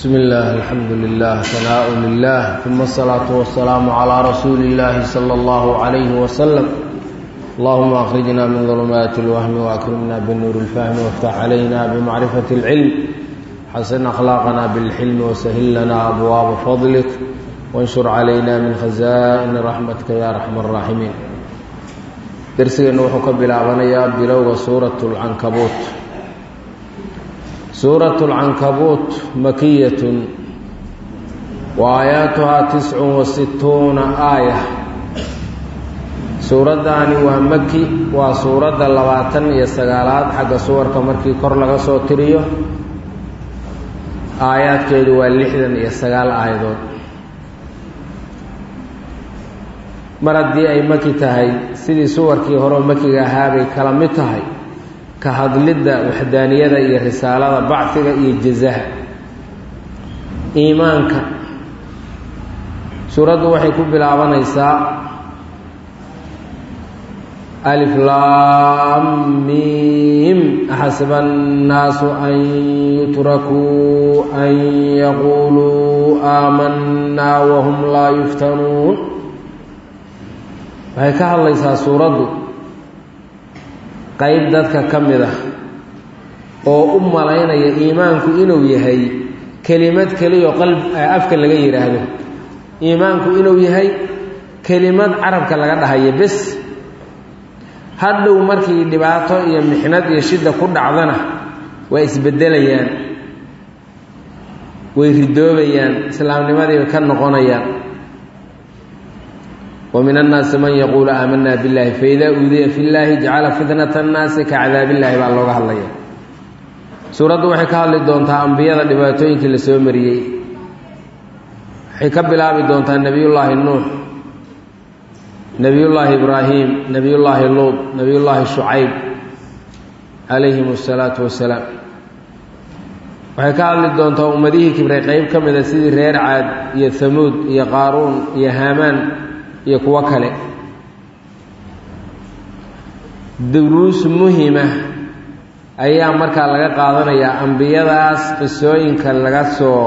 بسم الله الحمد لله ثناء لله ثم الصلاة والسلام على رسول الله صلى الله عليه وسلم اللهم أخرجنا من ظلمات الوهم وأكرمنا بالنور الفهم وافتح علينا بمعرفة العلم حسن أخلاقنا بالحلم وسهل لنا أبواب فضلك وانشر علينا من خزائن رحمتك يا أرحم الراحمين درسنا وحكى بلعبنا بلوغ سورة العنكبوت سورة العنكبوت مكية وآياتها تسع وستون آية suuraddaani waa maki waa suuradda labaatan iyo sagaalaad xagga suwarka markii kor laga soo tiriyo aayaadkeedu waa lixdan iyo sagaal aayadood mar haddii ay maki tahay sidii suwarkii horeo makiga ahaabay kala mid tahay ka hadlidda waxdaaniyada iyo risaalada bacfiga iyo jazaha iimaanka suuraddu waxay ku bilaabanaysaa alif laam miim axasiba annaasu an yutrakuu an yaquuluu aamanaa wahum laa yuftanuun waxay ka hadlaysaa suuraddu qayb dadka ka mid ah oo u malaynaya iimaanku inuu yahay kelimad keliyo qalb afka laga yidhaahdo iimaanku inuu yahay kelimad carabka laga dhahayo bes hadhow markii dhibaato iyo mixnad iyo shidda ku dhacdana waa isbeddelayaan way ridoobayaan islaamnimadiiba ka noqonayaan ومن الناaس mن يقuل آmنا باللahi فإdا uudiya في الlahi جacala فitنة الناaسi kaعdاab الlahi baa looga hadlaya suuraddu waxay ka hadli doontaa ambiyada dhibaatooyinkii la soo mariyey waxay ka bilaabi doontaa nebiy llaahi nuux nebiy llaahi ibraahim nebiy llaahi luud nebiy llaahi shucayb calayhim الsalaaةu wasalaam waxay ka hadli doontaa ummadihii kibray qeyb ka mida sidii reer caad iyo hamuud iyo qaaruun iyo haamaan iyo kuwo kale duruus muhima ayaa markaa laga qaadanayaa ambiyadaas qisooyinka laga soo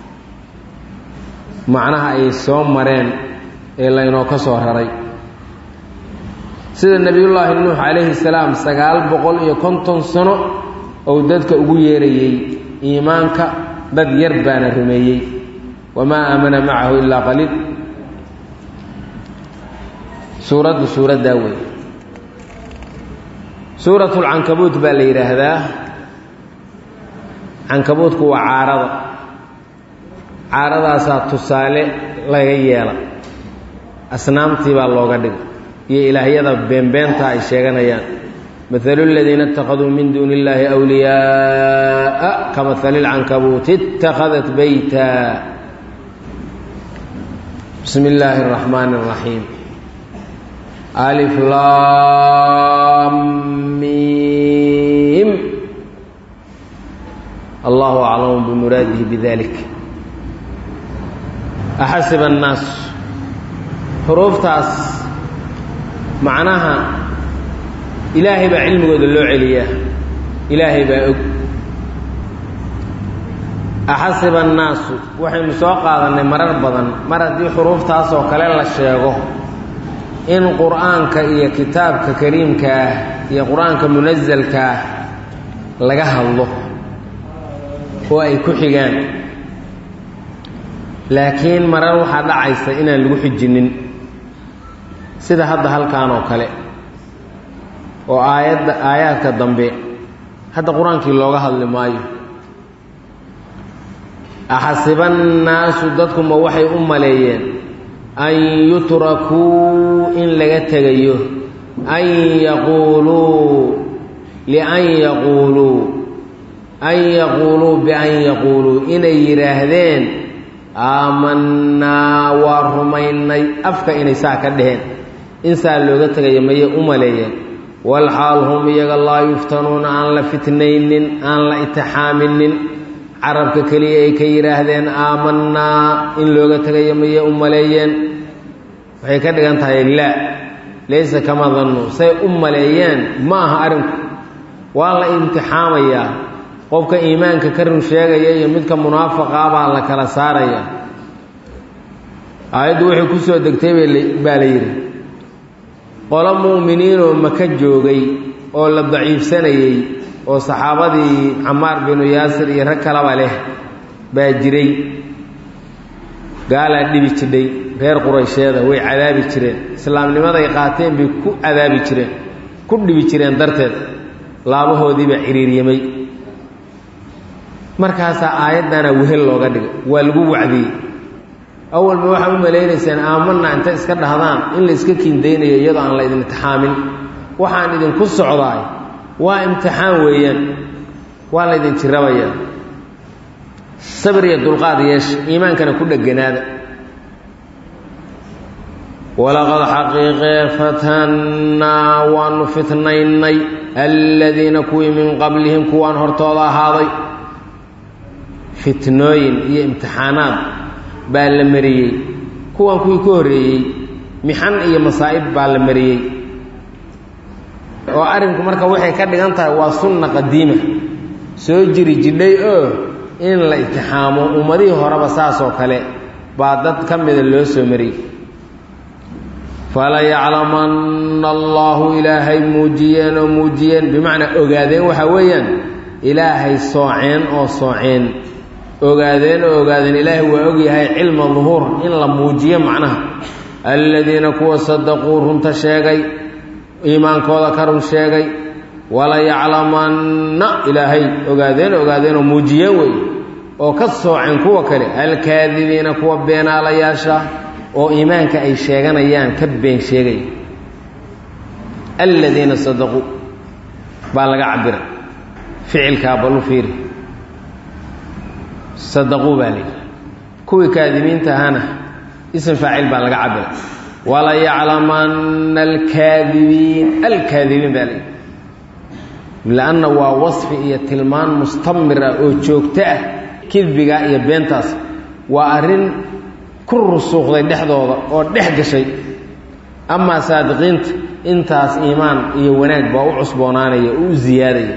macnaha ay soo mareen ee laynoo ka soo raray sida nebiyullaahi nuux calayhi salaam sagaal boqol iyo konton sano ou dadka ugu yeerayey iimaanka dad yar baana rumeeyey wamaa aamana macahu ilaa qaliil suuraddu suuraddaa wey suuratulcankabuut baa la yidhaahdaa cankabuutku waa caarada caaradaasaa tusaale laga yeela asnaamtii baa looga dhigay iyo ilaahyada beenbeenta ay sheeganayaan maalu ladiina اtakhaduu min duuni اllaahi wliyaaءa ka mahali اlcankabuuti اtakhadat beyta bismi illaahi الraxmaan الraxiim alif laam miim allahu aclamu bimuraadihi bidalik axasiba annaas xuruuftaas macnaha ilaahay baa cilmigooda loo celiyaa ilaahay baa og axasiba annaasu waxaynu soo qaadannay marar badan mar haddii xuruuftaas oo kale la sheego in qur-aanka iyo kitaabka kariimka ah iyo qur-aanka munasalka ah laga hadlo oo ay ku xigaan laakiin marar waxaa dhacaysa inaan lagu xijinin sida hadda halkan oo kale oo aayadda aayaadka dambe hadda qur-aankii looga hadli maayo axasibannaasu dadkuma waxay u maleeyeen an yutrakuu in laga tegayo an yaquuluu lian yaquuluu an yaquuluu bian yaquuluu inay yidhaahdeen aamanaa waa rumaynay afka inay saa ka dheheen in saa looga tegayo mayay u maleeyeen walxaal hum iyaga laa yuftanuuna aan la fitnaynin aan la itixaaminin carabka keliya ay ka yidhaahdeen aamanaa in looga tegayo mayay u maleeyeen waxay ka dhigan tahay laa laysa kama dannu say u maleeyeen ma aha arrinku waa la imtixaamayaa qofka iimaanka ka run sheegaya iyo midka munaafaqa baa la kala saaraya aayaddu waxay ku soo degtay baa la yidhi qolo mu'miniinoo maka joogay oo la daciifsanayey oo saxaabadii camaar binu yaasir iyo rag kalaba leh baa jiray gaalaa dhibi jidhay reer quraysheeda way cadaabi jireen islaamnimaday qaateen bay ku cadaabi jireen ku dhibi jireen darteed laabahoodiibaa ciriiryamay markaasaa aayaddana wehel looga dhigay waa lagu wacdiyey awalba waxaa u malaynaysaan aamanna inta iska dhahdaan in la iska kiindaynayo iyadoo aan la idin imtixaamin waxaan idinku socdaay waa imtixaan weeyaan waa la ydin jirabayaa sabir iyo dulqaad yeesha iimaankana ku dheganaada walaqad xaqiiqee fatannaa waanu fitnaynay aladiina kuwii min qablihim kuwaan hortooda ahaaday fitnooyin iyo imtixaanaad baa la mariyey kuwan kuwii ka horreeyey mixan iyo masaa'ib baa la mariyey oo arrinku marka waxay ka dhigan tahay waa sunna qadiima soo jiri jidhay oo in la itixaamo ummadihii horeba saasoo kale baa dad ka mida loo soo mariyey fala yaclamanna allaahu ilaahay muujiyeen oo muujiyeen bimacnaa ogaadeen waxaa weeyaan ilaahay sooceen oo sooceen ogaadeen oo ogaadeen ilaahay waa ogyahay cilma duhuur in la muujiyo macnaha aladiina kuwa sadaquu runta sheegay iimaankooda ka run sheegay wala yaclamanna ilaahay ogaadeen ogaadeenoo muujiyeen wey oo ka sooceen kuwa kale alkaadibiina kuwa beenaalayaasha oo iimaanka ay sheeganayaan ka been sheegaya aladiina sadaquu baa laga cabira ficilkaa balu fiiri sadaquu baa layidhi kuwii kaadimiinta ahana ism faacil baa laga cabira wala yaclamanna alkaadibiin alkaadibiin baa layidhi lanna waa wasfi iyo tilmaan mustamir ah oo joogto ah kidbiga iyo beentaas waa arrin ku rusuuqday dhexdooda oo dhex gashay amaa saadiqiinta intaas iimaan iyo wanaag baa u cusboonaanaya oo u ziyaadaya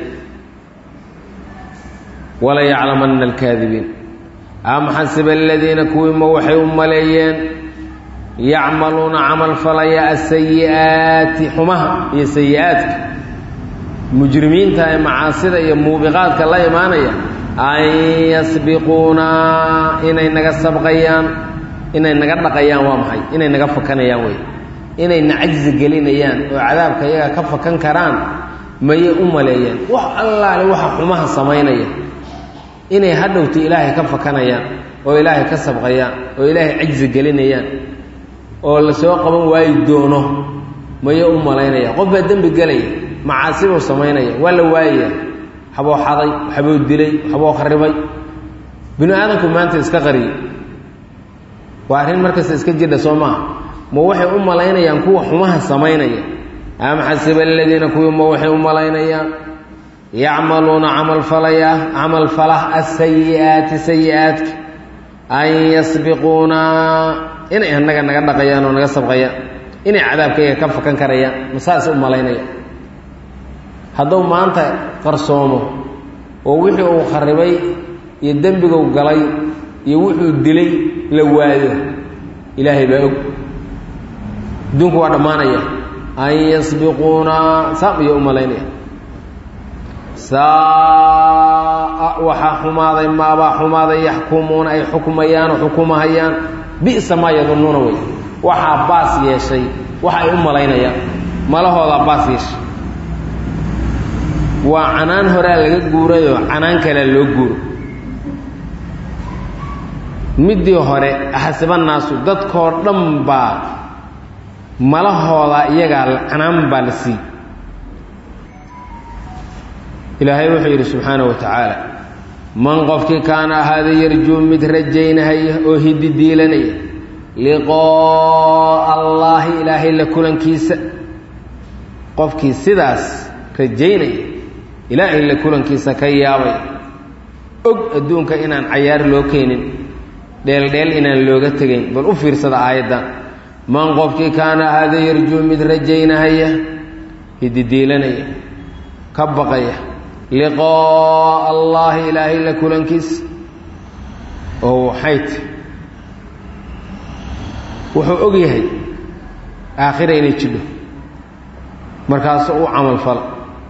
wala yaclamanna alkaadibiin am xasiba aladiina kuwiima waxay u maleeyeen yacmaluuna camal falaya asayi'aati xumaha iyo sayi-aadka mujrimiinta ee macaasida iyo muubiqaadka la imaanaya an yasbiquuna inay naga sabqayaan inay naga dhaqayaan waa maxay inay naga fakanayaan wey inayna cajzi gelinayaan oo cadaabka iyaga ka fakan karaan mayay u maleeyeen wax allaale waxa xumaha samaynaya inay hadhowta ilaahay ka fakanayaan oo ilaahay ka sabqayaan oo ilaahay cajzi gelinayaan oo la soo qaban waayi doono mayay u malaynaya qof baa dembi gelaya macaasibuu samaynaya waa la waayaya waxbuu xaday waxbuu dilay waxbuu kharibay binu aadamku maanta iska qariyey waa arrin markasta iska jidha soo maaha ma waxay u malaynayaan kuwa xumaha samaynaya am xasiba aladiina kuwii ma waxay u malaynayaan yacmaluuna camal falaya camal falah asayi'aati sayi-aadka an yasbiquuna inay annaga naga dhaqayaan oo naga sabqayaan inay cadaabkayga ka fakan karayaan ma saas u malaynaya hadduu maanta qarsoomo oo wixii uu kharibay iyo dembiguu galay iyo wuxuu dilay la waayo ilaahay baa og adduunku waa dhammaanaya an yasbiquuna saam iyo u malaynaya saa waxaa xumaaday maabaa xumaaday yaxkumuuna ay xukmayaan oo xukumahayaan bi'sa maa yadunnuuna wey waxaa baas yeeshay waxa ay u malaynayaan malahoodaa baas yeeshay waa canaan horaa laga guurayoo canaan kalea loo guuro middii hore axsibanaasu dadkoo dhan baa malahooda iyagaa canaan baa la siiyey ilaahay wuxuu yidhi subxaana wa tacaala man qofkii kaana ahaada yarjuu mid rajaynahaya oo hidi diilanaya liqoo'a allaahi ilaahay la kulankiisa qofkii sidaas rajaynaya ilaahay la kulankiisa ka yaabay og adduunka inaan cayaar loo keenin dheeldheel inaan looga tegayn bal u fiirsada aayaddan man qofkii kaana ahaada yarjuu mid rajaynahaya hididiilanaya ka baqaya liqaa'a allaahi ilaahay la kulankiisa oo waxay ti wuxuu og yahay aakhira inay jidho markaasuu u camal fala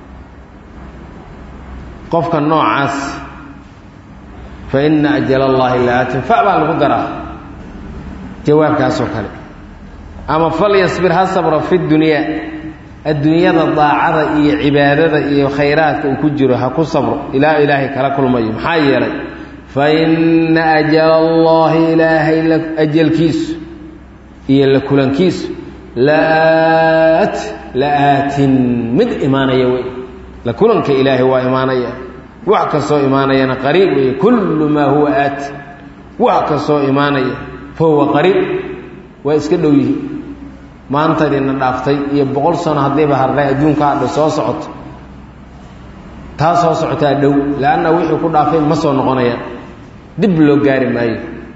qofka noocaas fa ina ajala allaahi laatin fa baa lagu daraa jawaabkaasoo kale ama falyasbir ha sabro fi dunyaa adduunyada daacada iyo cibaadada iyo khayraadka uu ku jiro ha ku sabro ilaa ilaahay kala kulmayo maxaa yeelay fa ina ajala allaahi ilaahay ajalkiisu iyo la kulankiisu laat la-aatin mid imaanaya wey la kulanka ilaahay waa imaanaya wax kastoo imaanayana qariib weeye kullu maa huwa aati wax kastoo imaanaya fa huwa qariib waa iska dhow yihi maantadiina dhaaftay iyo boqol sano haddiiba hardhay adduunka hadha soo socoto taa soo socotaa dhow leanna wixii ku dhaafay ma soo noqonayaan dib loo gaari maayo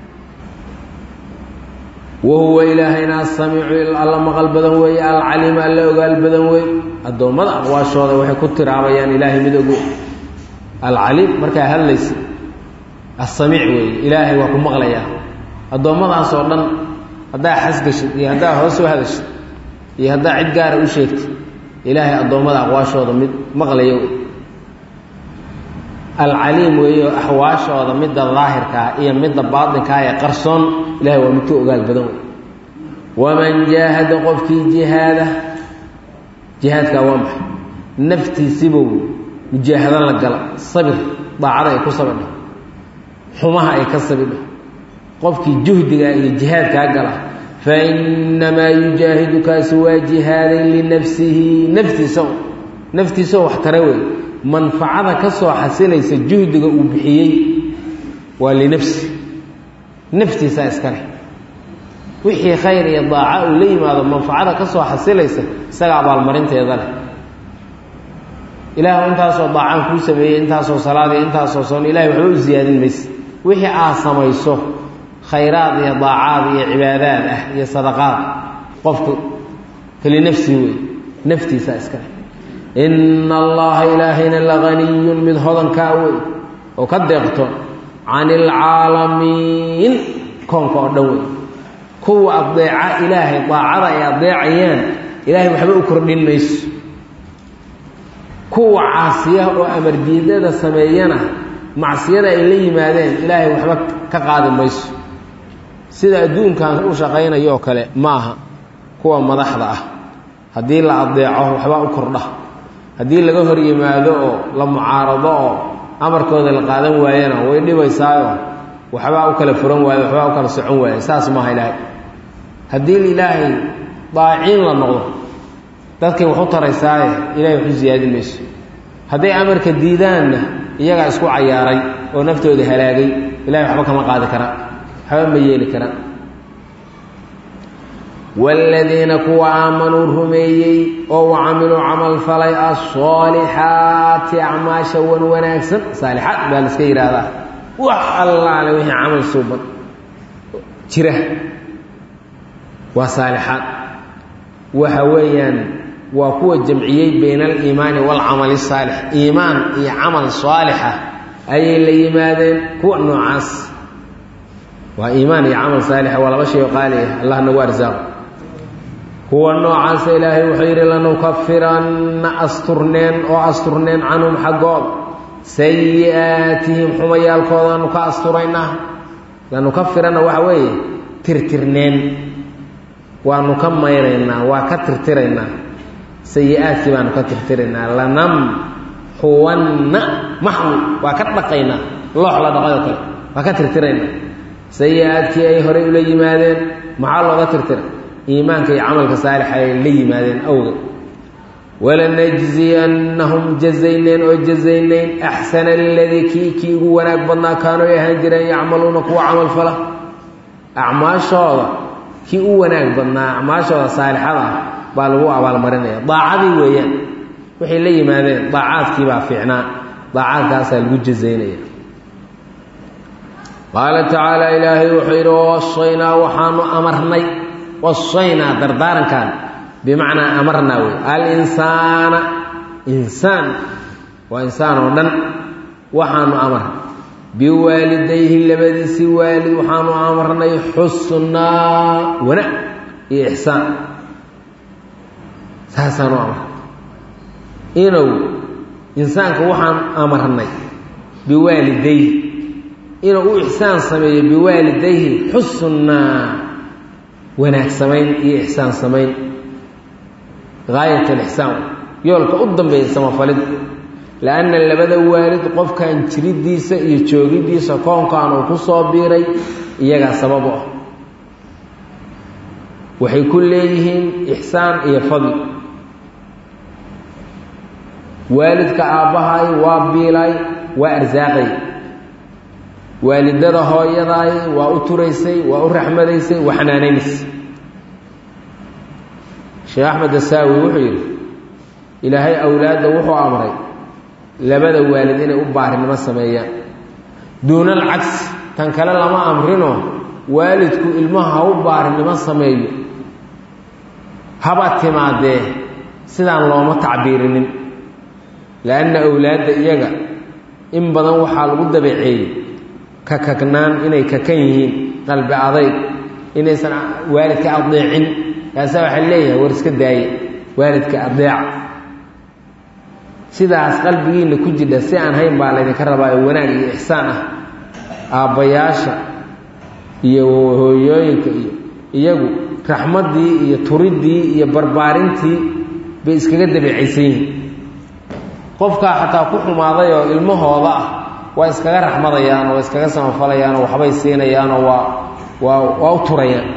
wahuwa ilaahayna asamiicu alla maqal badan weeye alcaliim alla ogaal badan weeye addoommada aqwaashooda waxay ku tiraabayaan ilaahay mid ogo alcaliim markaa hadlaysa assamiic weeye ilaahay waa ku maqlayaa addoommadaas oo dhan haddaa xasgashid iyo haddaa hoos u hadashid iyo haddaa cid gaara u sheegtid ilaahay addoommada aqwaashooda mid maqlaya alcaliim weeyo axwaashooda midda daahirkaa iyo midda baatinkaa ee qarsoon ilahay waa midka ogaal badan wey waman jaahada qofkii jihaada jihaadkaa waa maxay naftiisibow mujaahado la gala sabir daacada ay ku sabidha xumaha ay ka sabidha qofkii juhdiga iyo jihaadkaa gala fa innamaa yujaahidu kaasi waa jihaadan linafsihi naftiisa naftiisao wax tara wey manfacada ka soo xasilaysa juhdiga uu bixiyey waa linafsi naftiisaa iska leh wixii khayr iyo daaca uu la yimaado manfacada ka soo xasilaysa isaga abaalmarinteeda leh ilaahu intaasoo daacaan kuu sameeyey intaasoo salaadiyo intaasoo soon ilahay waxba u siyaadin mayse wixii aad samayso khayraad iyo daacaad iyo cibaadaad ah iyo sadaqaad qofku keli nafsi wey naftiisaa iska leh ina allaha ilaahayna laganiyun mid hodankaa wey oo ka deeqto can ilcaalamiin koonka oo dhan wey kuwa adeeca ilaahay daacada ay adeecayaan ilaahay waxba u kordhin mayso kuwa caasiyaha oo amardiidada sameeyana macsiyada ay la yimaadeen ilaahay waxba ka qaadi mayso sida adduunkan u shaqaynayo oo kale ma aha kuwa madaxda ah haddii la adeeco waxbaa u kordha haddii laga hor yimaado oo la mucaarado oo amarkooda la qaadan waayana way dhibaysaayo waxbaa u kala furan waayo waxbaa u kala socon waaya saas maaha ilaahay haddii ilaahay daacin la noqdo dadkay wax u taraysaaye ilahay wax u siyaadin mayso hadday amarka diidaanna iyagaa isku cayaaray oo naftooda halaagay ilahay waxba kama qaadi karaan waxba ma yeeli karaan waaladiina kuwa aamanuu rumeeyey oo wa camiluu camal falay asaalixaati acmaasha wan wanaagsan saalixaad baa la iska yidhaahdaa wax allaale wixii camal suuban jira waa saalixaad waxa weeyaan waa kuwa jamciyey bayna aliimaani waalcamali saalix iimaan iyo camal saalixa ayay la yimaadeen kuwa noocaas waa iimaan iyo camal saalixa waa laba shay oo qaali ah allah nagu arsaaqo kuwa noocaasa ilaahay wuxuu yidhi lanukafiranna asturneen oo asturneen canhum xaggood sayi-aatihim xumayaalkoodaanu ka asturaynaa lanukafiranna waxa weeye tirtirneen waanu ka mayraynaa waa ka tirtiraynaa sayi-aadkii baanu ka tirtiraynaa lanamxuwanna maxwi waa ka dhaqaynaa loox la dhaqayoo kale waa ka tirtiraynaa sayi-aadkii ay horey ula yimaadeen maxaa looga tirtira iimaanka iyo camalka saalixa ay la yimaadeen awga walanajziyannahum jazayneen oo jazaynayn axsana aladii kii kii ugu wanaag badnaa kaanuu ay ahaan jireen yacmaluuna kuwa camal fala acmaashooda kii u wanaag badnaa acmaashooda saalixada ah baa lagu abaalmarinaya daacadii weeyaan waxay la yimaadeen daacaadkii baa fiicnaa daacaadkaasaa lagu jazaynaya qaala tacaala ilaahay wuxuu yidhi wawasaynaa waxaanu amarnay wasaynaa dardaarankan bimacnaa amarnaa wey alinsaana insaan waa insaan oo dhan waxaanu amar biwaalidayhi labadiisi waalid waxaanu amarnay xusnaa wanaag iyo ixsaan saasaanu amar inuu insaanka waxaan amarnay biwaalidayhi inuu u ixsaan sameeyo biwaalidayhi xusnaa wanaag samayn iyo ixsaan samayn gaayat alixsaan yoolka u dambeeya samafalid lianna labada waalid qofkan jiridiisa iyo joogidiisa koonkan uu ku soo biiray iyagaa sababu ah waxay ku leeyihiin ixsaan iyo fadli waalidka aabbahay waa biilay waa arsaaqay waalidada hooyadaay waa u turaysay waa u raxmadaysay waa xanaanaynaysay sheekh axmed asaawi wuxuu yidhi ilaahay awlaadda wuxuu amray labada waalid inay u baarinimo sameeyaan duuna alcagsi tan kale lama amrino waalidku ilmaha ha u baarinimo sameeyo haba timaadee sidaan looma tacbiirinin lianna awlaadda iyaga in badan waxaa lagu dabeeceeyey kakagnaan inay kakan yihiin qalbi adayg inaysan waalidka adeecin kaasa waxaa leeyahay war iska daaye waalidka adeeca sidaas qalbigiinna ku jidha si aan hayn baa laydinka rabaa ee wanaag iyo ixsaan ah aabbayaasha iyo hooyooyinka iyo iyagu raxmaddii iyo turiddii iyo barbaarintii bay iskaga dabeecaysan yihiin qofkaa xataa ku xumaaday oo ilmahooda ah waa iskaga raxmadayaan waa iskaga samafalayaan oo waxbay siinayaanoo waa waa waa u turayaan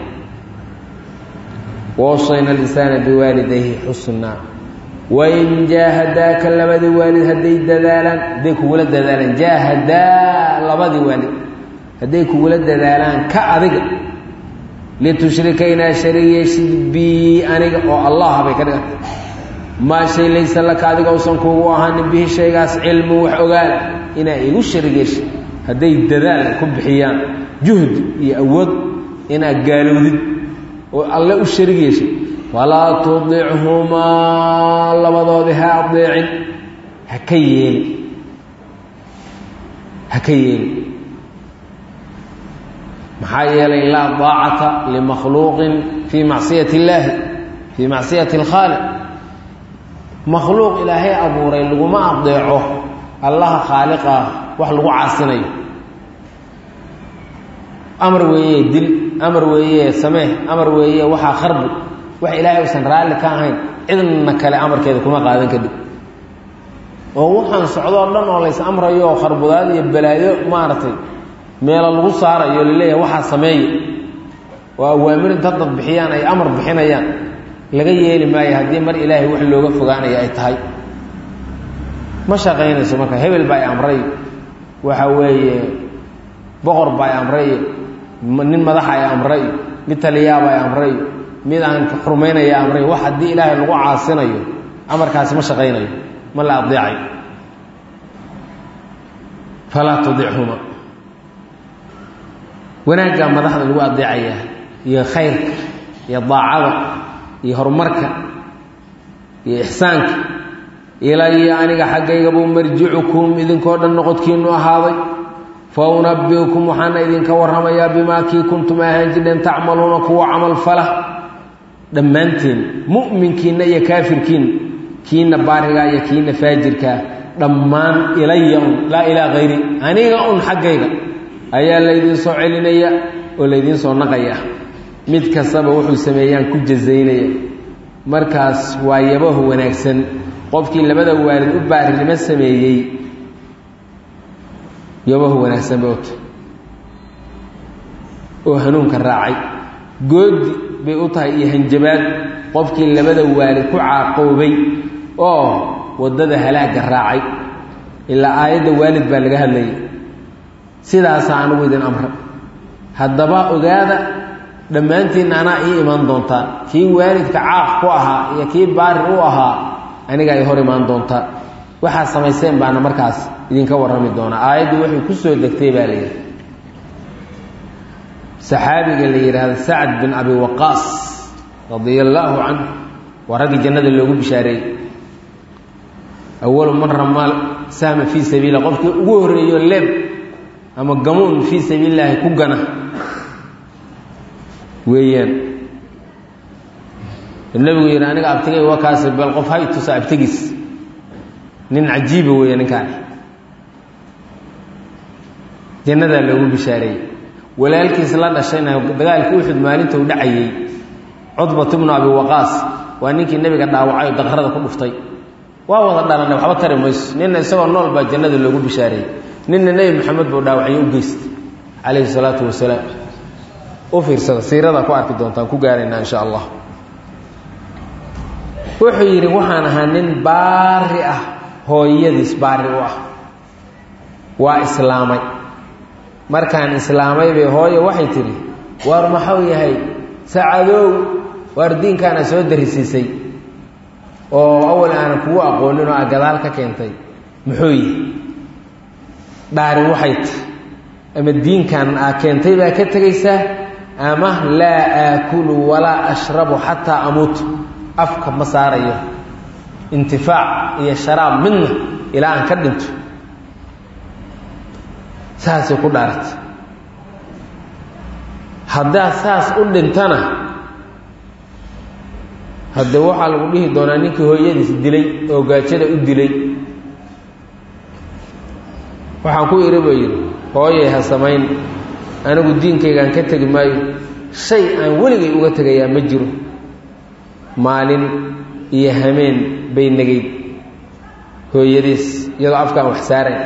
wawsayna alinsana biwaalidayhi xusnaa wain jaahadaaka labadii waalid hadday dadaalaan hadday kugula dadaalaan jaahadaa labadii waalid hadday kugula dadaalaan ka adiga litushrika inaa sharig yeeshid bi aniga oo allah bay ka dhiganta maa shay laysa laka adiga usan kuugu ahaanin bihi shaygaas cilmu wax ogaala inaa igu sharig yeeshid hadday dadaal ku bixiyaan juhdi iyo awood inaad gaalowdid oo alle u sharig yeeshid falaa tudichumaa labadoodii ha adeecin ha ka yeelin ha ka yeelin maxaa yeelay laa daacata limakhluuqin fii macsiyati illaahi fii macsiyati alkhaaliq makhluuq ilaahay abuuray laguma adeeco allaha khaaliqah wax lagu caasinayo amar weeye dil amar weeye samee amar weeye waxaa kharbi wax ilaahay usan raalli ka ahayn cidna kale amarkeeda kuma qaadan kadib oo waxaan socdoo dhan oo lays amrayo oo kharbudaad iyo balaayo maaragtay meelo lagu saarayo laleeyahay waxaa sameeya oo awaamir inta dad bixiyaan ay amar bixinayaan laga yeeli maayo haddii mar ilaahay wax looga fogaanaya ay tahay ma shaqaynayso marka hebel baa i amray waxa weeye boqor baa i amray nin madaxa ay amray mid taliyaaba ay amray mid aan xurmaynaya amray wax haddii ilaahay lagu caasinayo amarkaasi ma shaqaynayo ma la adeecayo falaa tudichuma wanaaggaa madaxda lagu adeecayaa iyo khayrka iyo daacada iyo horumarka iyo ixsaanka ilaya aniga xaggaygabuu marjicukum idinkoo dhan noqodkiinu ahaaday fa unabiukum waxaana idinka warramayaa bimaa kii kuntum ahaan jirheen tacmaluuna kuwa camal fala dhammaanteen mu'minkiinna iyo kaafirkiinna kiina baarigaa iyo kiina faajirkaa dhammaan ilaya un laa ilaa hayri aniga un xaggayga ayaa laydiin soo celinaya oo laydiin soo naqaya mid kastaba wuxuu sameeyaan ku jazaynaya markaas waa yabaho wanaagsan qofkii labada waalid u baarinimo sameeyey yabaho wanaagsan bay uta oo hanuunka raacay goodi bay u tahay iyo hanjabaad qofkii labada waalid ku caaqoobay oo waddada halaagga raacay ilaa aayadda waalid baa laga hadlayay sidaasa anigu idin amra haddaba ogaada dhammaantiinna anaa ii imaan doontaan kii waalidka caaq ku ahaa iyo kii baari u ahaa aniga ay hor imaan doontaan waxaa samayseen baana markaas idinka warrami doonaa aayaddu waxay ku soo degtay baa layidhi saxaabiga la yidhaahdo sacd bin abi waqaas radia allaahu canhu waa raggii jannada loogu bishaareeyey awalu man ramaa sahma fii sabiila qofkii ugu horreeyo leeb ama gamuun fii sabiilillaahi ku gana weeyaan nebigu yidhi aniga abtigay waa kaasi bal qof hay tusa abtigiis nin cajiiba weeye ninkaani jannadaa loogu bishaareeyey walaalkiis la dhashayna dagaalkii uxud maalinta u dhacayey cudbat bnu abi waqaas waa ninkii nebiga dhaawacay oo daqrada ku dhuftay waa wada dhalanay waxba tari mayso ninna isagoo nool baa jannada loogu bishaareeyey ninna nebi maxamed buu dhaawacyo u geystay calayhi salaatu wasalaam u fiirsada siiradaa ku arki doontaan ku gaaraynaa insha allah wuxuu yidhi waxaan ahaa nin baari ah hooyadiis baari u ah waa islaamay markaan islaamay bay hooyo waxay tidhi waar maxuu yahay sacadow waar diinkaana soo darisiisay oo awal aanan kugu aqoonin oo a gadaal ka keentay muxuu yihi dhaari waxay ti ama diinkan aa keentay baa ka tegaysaa ama laa aakulu walaa ashrabu xataa amuutu afka ma saarayo intifaac iyo sharaab midna ilaa aan ka dhinto saasay ku dhaaratay haddaad saas u dhintana haddee waxaa lagu dhihi doonaa ninkii hooyadiis dilay oo gaajada u dilay waxaan ku idhi buu yidhi hooyay ha samayn anigu diinkaygaan ka tegi maayo shay aan weligay uga tegayaa ma jiro maalin iyo hameen bay negayd hooyadiis iyadoo afkaan wax saarayn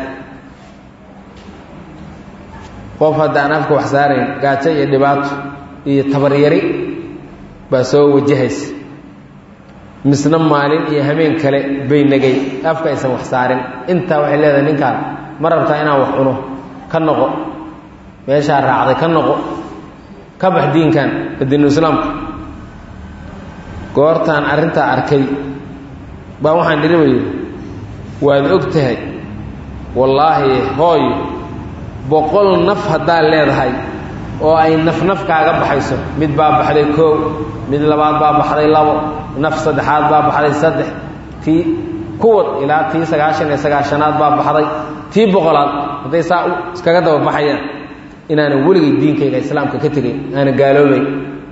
qof haddaan afka wax saarayn gaajo iyo dhibaato iyo tabaryari baa soo wajahaysa misna maalin iyo hameen kale bay negay afka aysan wax saarin intaa waxay leedahay ninkaan ma rabtaa inaan wax cuno ka noqo meeshaa raacday ka noqo ka bax diinkan diinu islaamka goortaan arrintaa arkay baa waxaan dhiri ba yidhi waad og tahay wallaahi hooyo boqol naf haddaad leedahay oo ay naf naf kaaga baxayso mid baa baxday koow mid labaad baa baxday labo naf saddexaad baa baxday saddex tii kuwad ilaa tii sagaashan iyo sagaashanaad baa baxday tii boqolaad hadday saa iskaga daba baxayaan inaanan weligay diinkayga islaamka ka tegay aanan gaaloobay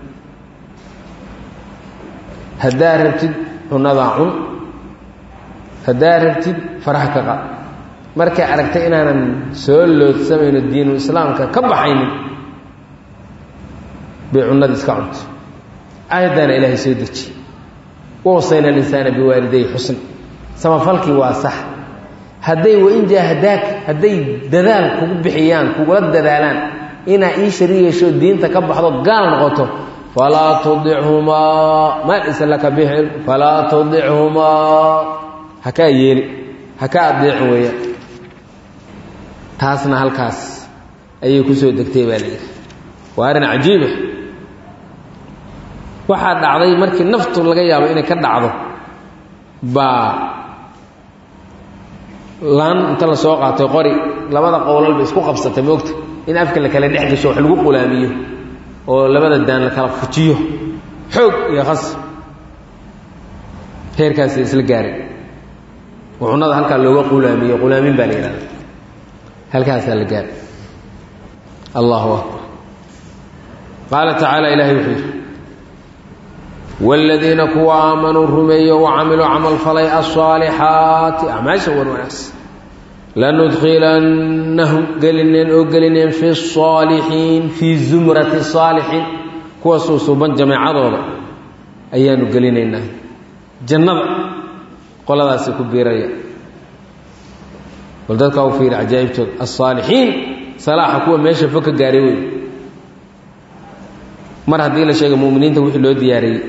haddaad rabtid cunadaa cun haddaad rabtid faraha ka qad markay aragtay inaanan soo loodsamayno diinu islaamka ka baxaynin bay cunada iska cuntay aayaddaana ilaahay soo deji wasayna alinsaana biwaaliday xusn samafalkii waa sax hadday wain jaahadaak hadday dadaal kugu bixiyaan kugula dadaalaan inaa ii shari yeesho diinta ka baxdo gaal noqoto falaa tudichumaa maa laysa laka bixin falaa tudichumaa hakaa yeeli hakaa adeecin weeyaan taasna halkaas ayay ku soo degtay baa layidhi waa arrin cajiiba waxaa dhacday markii naftu laga yaabo inay ka dhacdo baa laan inta la soo qaatay qori labada qowlalba isku qabsatay moogta in afka la kala dhex gasho wax lagu qulaamiyo oo labada daan la kala fujiyo xoog iyo khas heerkaasi isla gaaray oo cunada halkaa looga qulaamiyo qulaamin baa la yidhahda halkaasaa la gaaray allahu akbar qaala tacaala ilaahay wuxuu yidhi wاladiina kuwa aamanuu rumeeyo wacamiluu camal falay aلصaalixaati acmaasha wan wanaagsan lanudkilannahum gelineen oo gelineen fi الصaalixiin fii zumrati الصaalixiin kuwa suusuuban jameecadooda ayaanu gelinaynaa jannada qoladaasi ku biiraya bal dadkaa u fiiri cajaa'ibtooda aلصaalixiin salaaxa kuwa meesha fog ka gaaray wey mar haddii la sheega muminiinta wixii loo diyaariyey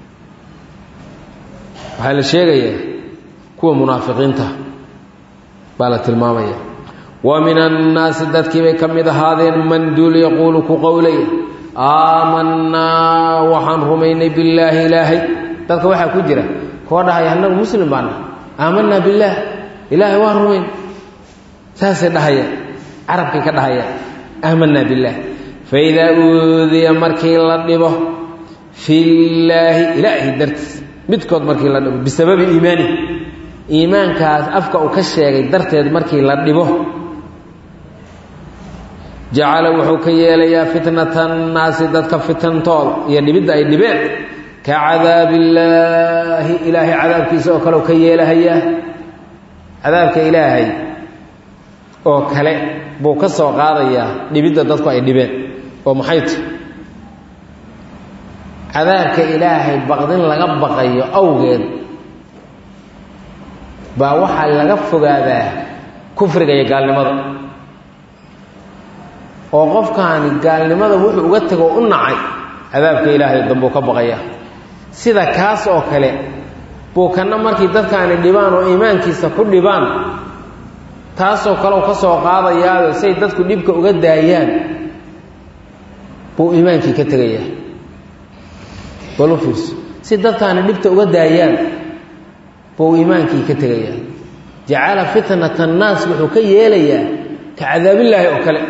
waxaa la sheegayaa kuwa munaafiqiinta baa la tilmaamaya wa min annaasi dadkii bay ka mid ahaadeen man duul yaquulu ku qowlaya aamanaa waxaan rumaynay billaahi ilaahay dadka waxaa ku jira koo dhahaya annagu muslim baana aamanaa billaah ilaahay waan rumayn saasay dhahayaan carabkay ka dhahayaan aamanaa billaah faidaa uudiya markii la dhibo fillaahi ilaahay dartiis midkood markii la dhibo bisababi iimaanihi iimaankaas afka uu ka sheegay darteed markii la dhibo jacala wuxuu ka yeelayaa fitnata annaasi dadka fitantooda iyo dhibidda ay dhibeen ka cadaabillaahi ilaahay cadaabkiisa oo kale u ka yeelahayaa cadaabka ilaahay oo kale buu ka soo qaadayaa dhibidda dadku ay dhibeen oo maxay tahy cadaabka ilaahay baqdin laga baqayo awgeed baa waxaa laga fogaadaa kufriga iyo gaalnimada oo qofkaani gaalnimada wuxuu uga tego u nacay cadaabka ilaahay dambuu ka baqaya sida kaas oo kale buu kana markii dadkaani dhibaan oo iimaankiisa ku dhibaan taasoo kaleu ka soo qaadayaado say dadku dhibka uga daayaan buu iimaankii ka tegayaa bal u fiirso si dadkaani dhibta uga daayaan buu iimaankii ka tegayaa jacala fitnata annaas wuxuu ka yeelayaa ka cadaabillaahi oo kale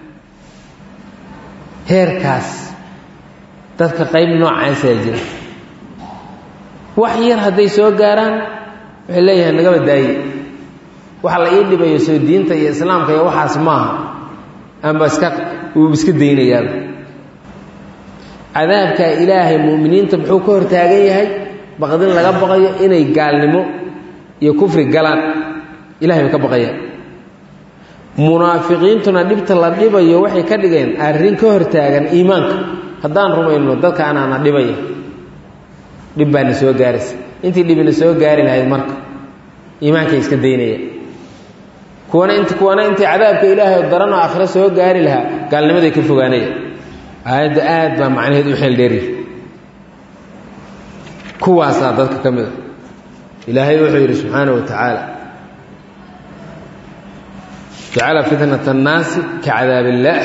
heerkaas dadka qayb noocaasaa jira wax yar hadday soo gaaraan waxay leeyahay nagaba daaye waxa la ii dhibayo soo diinta iyo islaamka iyo waxaas maaha amba iska wuu iska daynayaaba cadaabkaa ilaahay mu'miniinta muxuu ka hortaagan yahay baqdin laga baqayo inay gaalnimo iyo kufri galaan ilahay bay ka baqayaan munaafiqiintuna dhibta la dhibayo waxay ka dhigeen arrin ka hortaagan iimaanka haddaan rumayno dadka anaana dhibaya dhib baana soo gaaraysa intii dhibina soo gaari lahayd marka iimaankay iska daynaya kuwana int kuwana intii cadaabka ilaahay daranoo aakhiro soo gaari lahaa gaalnimaday ka fogaanaya aayadda aad baa macnaheed u xeel dheeriy kuwaasaa dadka ka mid a ilaahay wuxuu yidhi subxaana wa tacaala jacala fitnata annaasi ka cadaab illaah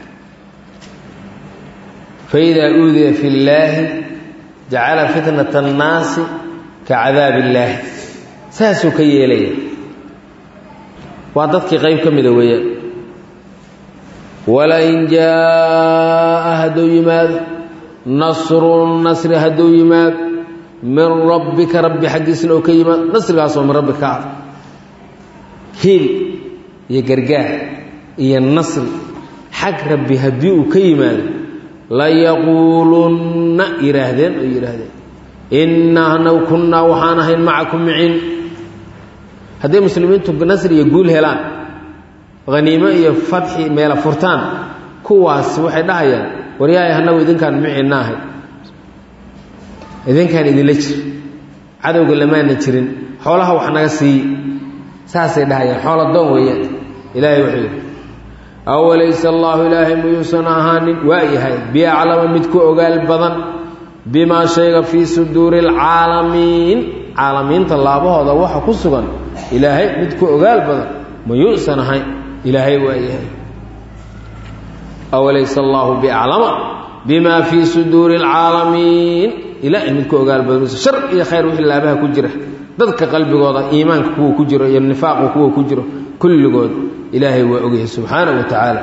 faidaa uudiya fi llaahi jacala fitnata annaasi ka cadaab illaahi saasuu ka yeelaya waa dadkii qayb ka mida weeyaan walain jaa'a hadduu yimaado nasrun nasri hadduu yimaado min rabbika rabbi xaggiisna oo ka yimaado nasrigaasoo min rabbi ka ah hiil iyo gargaar iyo nasri xag rabbi haddii uu ka yimaado layaquulunna yidhaahdeen oo yidhaahdeen innaa anagu kunnaa waxaan ahayn macakum miciin hadday muslimiintu nasri iyo guul helaan haniimo iyo fadxi meela furtaan kuwaas waxay dhahayaan waryahay annagu idinkaan miciinna ahay idinkaan idinla jir cadowga lamaana jirin xoolaha wax naga siiye saasay dhahayaan xoola doon weeyaan ilaahay wuxuu yidhi awalayse allaahu ilaahay muyuusan ahaanin waa yahay biaclama mid ku ogaal badan bimaa shayga fii suduuri alcaalamiin caalamiinta laabahooda waxa ku sugan ilaahay mid ku ogaal badan mayuusan ahayn ilaahay waa yahay awalayse allaahu biaclama bimaa fii suduuri alcaalamiin ilaahay mid ku ogaal badan shar iyo khayr wixii laabaha ku jira dadka qalbigooda iimaanka kuwa ku jiro iyo nifaaqu kuwa ku jiro kulligood ilaahay waa ogyahay subxaana wa tacaala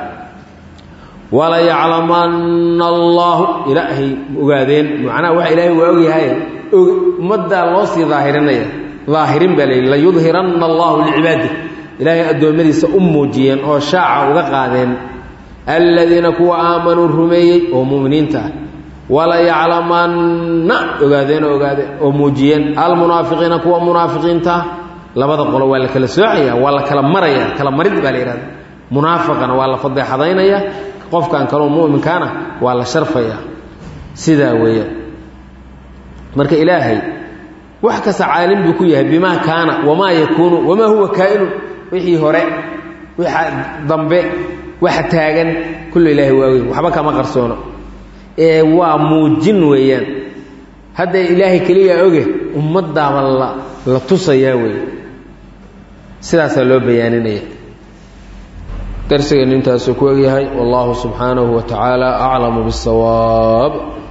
walayaclamanna allaahu ilaahay ogaadeen macnaha waxa ilaahay waa ogyahay ummaddaa loo sii daahirinaya daahirin baa layidhi layudhiranna allahu licibaadi ilaahay addoommadiisa u muujiyeen oo shaaca uga qaadeen aladiina kuwa aamanuu rumeeyey oo mu'miniinta ah walayaclamanna ogaadeen oo ogaadeen oo muujiyeen almunaafiqiina kuwa munaafiqiinta ah labada qolo waa la kala soocaya waa la kala maraya kala marid baa la yidhahda munaafaqana waa la fadeexadaynaya qofkan kaloo mu'minkaana waa la sharfaya sidaa weeyaan marka ilaahay wax kasta caalim buu ku yahay bimaa kaana wamaa yakuunu wamaa huwa kaa'inu wixii hore waxa dambe waxa taagan kullu ilaahay waa ogey waxba kama qarsoono ee waa muujin weeyaan hadda ilaahay keliya oge ummaddaaba la la tusayaa weeye sidaasaa loo bayaaninaya darsigeennu intaasuu ku egyahay wallahu subxaanahu wa tacaala aclamu biاsawaab